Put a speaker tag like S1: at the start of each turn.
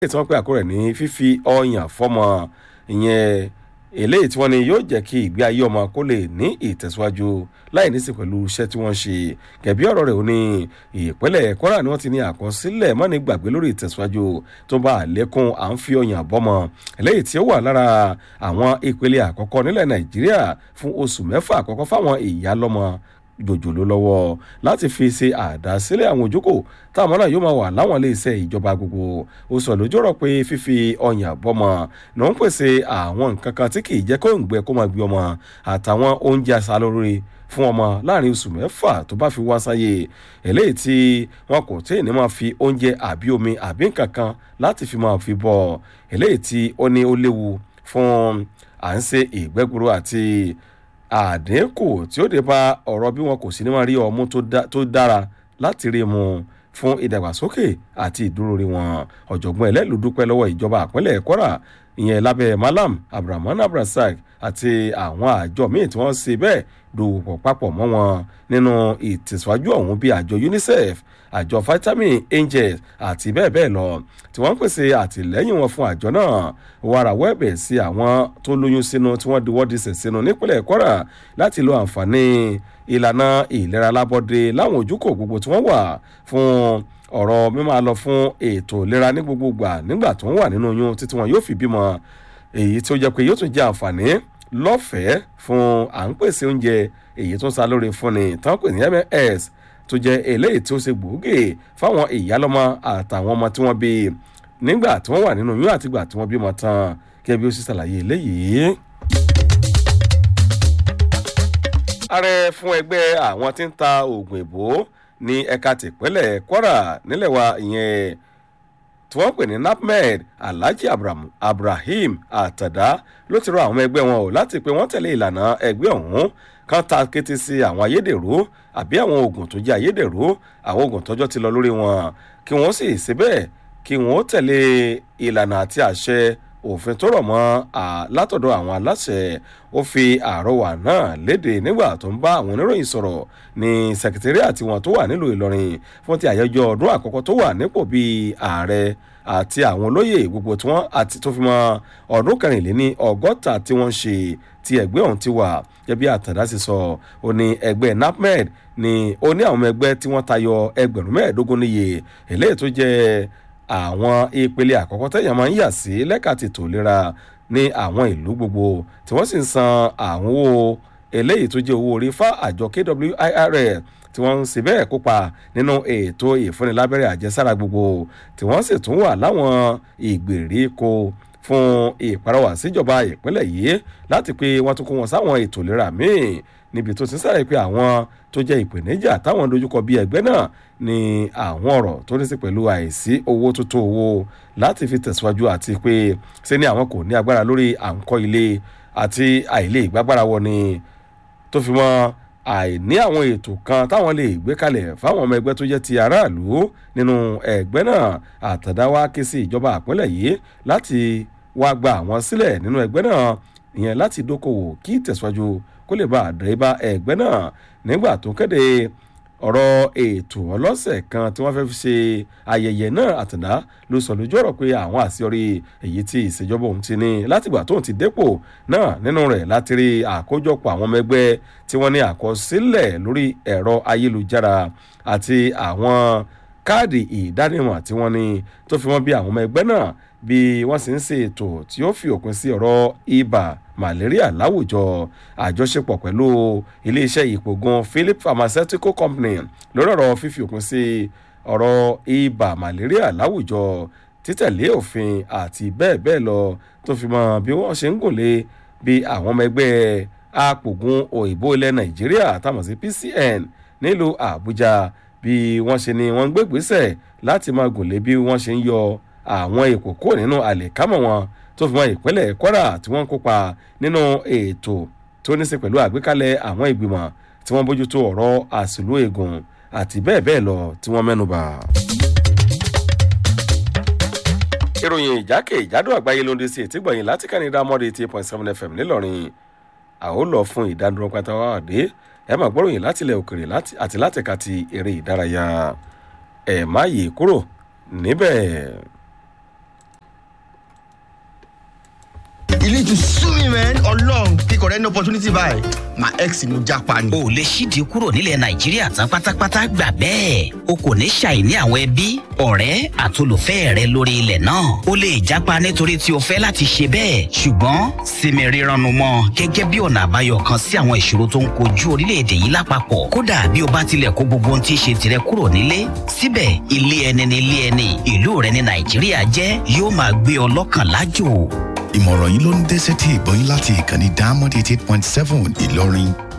S1: tí wọ́n pè àkórẹ̀ ní fífi ọyàn fọ́mọ ìyẹn eléyìí tí wọ́n ní yóò jẹ́ kí ìgbé ayé ọmọ kó lè ní ìtẹ̀síwájú láì nísìn pẹ̀lú iṣẹ́ tí wọ́n ṣe gẹ̀bí ọ̀rọ̀ rẹ̀ ó ní ìpínlẹ̀ kwara ni wọ́n ti ní àkọsílẹ̀ mọ́ni gbàgbé lórí ìtẹ̀síwájú tó bá àlékún à ń fi ọyàn bọ́mọ eléyìí tí ó wà lára àwọn ìpele àkọ́kọ́ nílẹ̀ nàìjíríà fún oṣù mẹ́fà àkọ́kọ́ fáwọn ìyá lọ́mọ jòjòló lọ́wọ́ láti fi ṣe àdásílẹ̀ àwọn òjókòó táwọn náà yóò máa wà láwọn iléeṣẹ́ ìjọba gbogbo ó sọ lójú ọ̀rọ̀ pé fífi ọyàn bọ́mọ ló ń pèsè àwọn nǹkan kan tí kì í jẹ́ kó ń gbẹ kó máa gbé ọmọ àtàwọn oúnjẹ aṣalóore fún ọmọ láàrin oṣù mẹ́fà tó bá fi wá sáyé eléyìí tí wọn kò tí ì ní máa fi oúnjẹ àbí omi àbí nǹkan kan láti fi máa fi bọ̀ eléyìí tí ó ní ó léwu fún à ń ṣe ìgbẹ́gburu àti àdínkù tí ó dé bá ọ̀rọ̀ bí wọn kò sí ní máa rí ọmú tó dára láti rí mu fún ìdàgbàsókè àti ìdúróore wọn ọ̀jọ̀gbọ́n ẹlẹ́lú dúpẹ́ lọ́wọ́ ìjọba àpínlẹ̀ kwara ìyẹn lábẹ́ malam abdulrahman abdulrasaq àti àwọn àjọ míì tí wọ́n ṣe bẹ́ẹ̀ dòwòpọ̀ papọ̀ mọ́ wọn nínú ìtẹ̀síwájú ọ̀hún bíi àjọ unicef àjọ vitamin angels àti bẹ́ẹ̀ bẹ́ẹ̀ lọ tí wọ́n ń pèsè àtìlẹ́yìn wọn fún àjọ náà wàrà wẹ́ẹ̀bẹ̀ sí àwọn tó lóyún sínú tí wọ́n diwọ́ disẹ̀ sínú nípínlẹ̀ kwara láti lo àǹfààní ìlànà ìlera lábọ́dé láwọn ojúkò gbogbo tí wọ́n wà fún ọ̀rọ̀ mímọ́ lọ fún ètò ìlera ní gbogbo gbà nígbà tó ń wà nínú oyún títí wọn yóò fi bímọ èyí tó jẹ́ pé yóò tún jẹ́ àǹfààní lọ́fẹ̀ẹ́ fún à ń pèsè oúnjẹ èyí tó ń sa lórí fúnni tán pè ní ms tó jẹ́ eléyìí tí ó ṣe gbòógè fáwọn ìyálọ́mọ àtàwọn ọmọ tí wọ́n bí nígbà tí wọ́n wà nínú oyún àtìgbà tí wọ́n bímọ tán gẹ́gẹ́ bí ó sì ṣàlàyé eléyìí. ààrẹ fún ẹgbẹ́ àwọn tí ń ta oògùn ìbò ní ẹ̀ka tìpínlẹ̀ kwara nílẹ̀ wa ìyẹn tí wọ́n pè ní napmed alhaji abrahim àtàdá ló ti rọ àwọn ẹgbẹ́ wọn o láti pé wọ́n tẹ̀lé ìlànà ẹgbẹ́ ọ̀hún kan ta kété sí àwọn ayédèrú àbí àwọn oògùn tó jẹ́ ayédèrú àwọn oògùn tọ́jọ́ ti lọ lórí wọn kí wọ́n sì síbẹ̀ kí wọ́n tẹ̀lé ìlànà àti àṣẹ òfin tó rọ̀ mọ́ látọ̀dọ̀ àwọn aláṣẹ ó fi àrọwà náà léde nígbà tó ń bá àwọn oníròyìn sọ̀rọ̀ ní sẹkítẹ́rìàtì wọn tó wà nílùú ìlọrin fún ti àyájọ́ ọdún àkọ́kọ́ tó wà nípò bíi ààrẹ àti àwọn olóyè gbogbo tí wọ́n àti tó fi mọ́ ọdún kẹrìnléní ọgọ́ta tí wọ́n ṣe tí ẹgbẹ́ ọ̀hún ti wà gẹ́bí àtàdá sì sọ ó ní ẹgbẹ́ napmed ni ó ní àwọn ẹgbẹ́ tí wọ́n tayọ ẹgbẹ̀rún mẹ́ẹ̀ẹ́dógún níye eléyìí tó jẹ́ àwọn ìpele àkọ́kọ́ tẹ̀yàn máa ń yà sí lẹ́ka tètò ìlera ní àwọn ìlú gbogbo tí wọ́n sì ń san àwọn owó eléyìí tó jẹ́ owó orí fá àjọ kwirl tí wọ́n ń ṣe bẹ́ẹ̀ kópa nínú ètò ìfúnnilábẹ́rẹ́ àjẹsára gbogbo tí wọ́n sì tún wà láwọn ìgbèríko fún ìparọ́wà síjọba ìpínlẹ̀ yìí láti pé wọ́n tún kó wọn sáwọn ètò ìlera míì níbi tó ti sáré pé àwọn tó jẹ́ ìpèníjà táwọn dojúkọ bí ẹgbẹ́ náà ni àwọn ọ̀rọ̀ tó ní sí pẹ̀lú àìsí owó tó tó owó láti fi tẹ̀síwájú àti pé ṣé ni àwọn kò ní agbára lórí à ń kọ́ ilé àti àìlè ìgbàgbára wọ ni tó fi mọ́ àìní àwọn ètò kan táwọn lè gbé kalẹ̀ fáwọn ọmọ ẹgbẹ́ tó jẹ́ ti aráàlú nínú ẹgbẹ́ náà àtàdáwá ké sí ìjọba àpínlẹ̀ yìí láti wá gba àwọn sílẹ̀ nínú ẹgbẹ́ náà ìyẹn láti dókòwò kí ìtẹ̀síwájú kó lè bá àdéhìbá ẹgbẹ́ náà nígbà tó kéde ọ̀rọ̀ ètò ọlọ́sẹ̀ kan tí wọ́n fẹ́ fi ṣe ayẹyẹ náà àtàndá ló sọ lójú ọ̀rọ̀ pé àwọn àṣeyọrí èyí tí ìṣèjọba òun ti ní látìgbà tóun ti dépò náà nínú rẹ̀ láti rí àkójọpọ̀ àwọn ọmọ ẹgbẹ́ tí wọ́n ní àkọsílẹ̀ lórí ẹ̀rọ ayélujára àti àwọn káàdì ìdánimọ̀ tí wọ́n ní tó fi wọ́n bí àwọn ọmọ ẹgbẹ́ náà bí wọ́n sì ń ṣe ètò tí ó fi òpin sí ọ̀rọ̀ ibà malaria láwùjọ àjọṣepọ̀ pẹ̀lú iléeṣẹ́ ìpògùn philip pharmaceutical company lórí ọ̀rọ̀ fífi òpin sí ọ̀rọ̀ ibà malaria láwùjọ títẹ̀lé òfin àti bẹ́ẹ̀ bẹ́ẹ̀ lọ tó fi mọ bí wọ́n ṣe ń gùnlé bí àwọn ọmọ ẹgbẹ́ apògùn òyìnbó ilẹ̀ nàìjíríà táwọn sí pcn nílùú àbújá bí wọ́n ṣe ni wọ́n ń gbégbèsè láti máa gùnlé bí wọ́n ṣe ń yọ àwọn èkó kúrò nínú àlèkámọ̀ wọn tó fi mọ ìpínlẹ̀ kwara tí wọ́n ń kópa nínú ètò tó ní í ṣe pẹ̀lú àgbékalẹ̀ àwọn ìgbìmọ̀ tí wọ́n bójútó ọ̀rọ̀ àṣìlú eegun àti bẹ́ẹ̀ bẹ́ẹ̀ lọ tí wọ́n mẹ́nuba. ìròyìn ìjákè ìjádò àgbáyé ló ń dé sí ètígbọ̀yìn láti kánidá mọ́dé eighty point seven fm nílọrin àwọn lọ fún ìdánidúró pátá wà dé ẹ máa gbọ́ròyìn láti ilẹ̀ òkèrè àti látẹ̀ka ti eré ìdárayá ẹ̀ má yè kúrò níbẹ̀.
S2: willing to sue me man ọlọ́run kíkọ̀ rẹ ní opportunity báyìí my ex ni mo japa ni.
S3: o lè ṣídìí kúrò nílẹ̀ nàìjíríà tán pátápátá gbà bẹ́ẹ̀ o kò ní ṣàìní àwọn ẹbí ọ̀rẹ́ àtolùfẹ́ rẹ lórí ilẹ̀ náà o lè jápa nítorí tí o fẹ́ láti ṣe bẹ́ẹ̀ ṣùgbọ́n sinmi rírannu mọ́ gẹ́gẹ́ bí ọ̀nà àbáyọ kan sí àwọn ìṣòro tó ń kojú orílẹ̀-èdè yìí lápapọ̀ kódà bí o bá tilẹ̀ kó gbogbo ohun tí í ṣe tirẹ̀ kúrò nílé síbẹ̀ ilé ẹni ni ilé ẹni ìlú rẹ ní nàìjíríà jẹ́ yóò máa gbé ọ lọ́kàn lájò
S4: ìmọ̀ràn yìí ló ń dé sétí ìgbọ́yìn láti ìkànnì diamond eighty eight point seven ìlọrin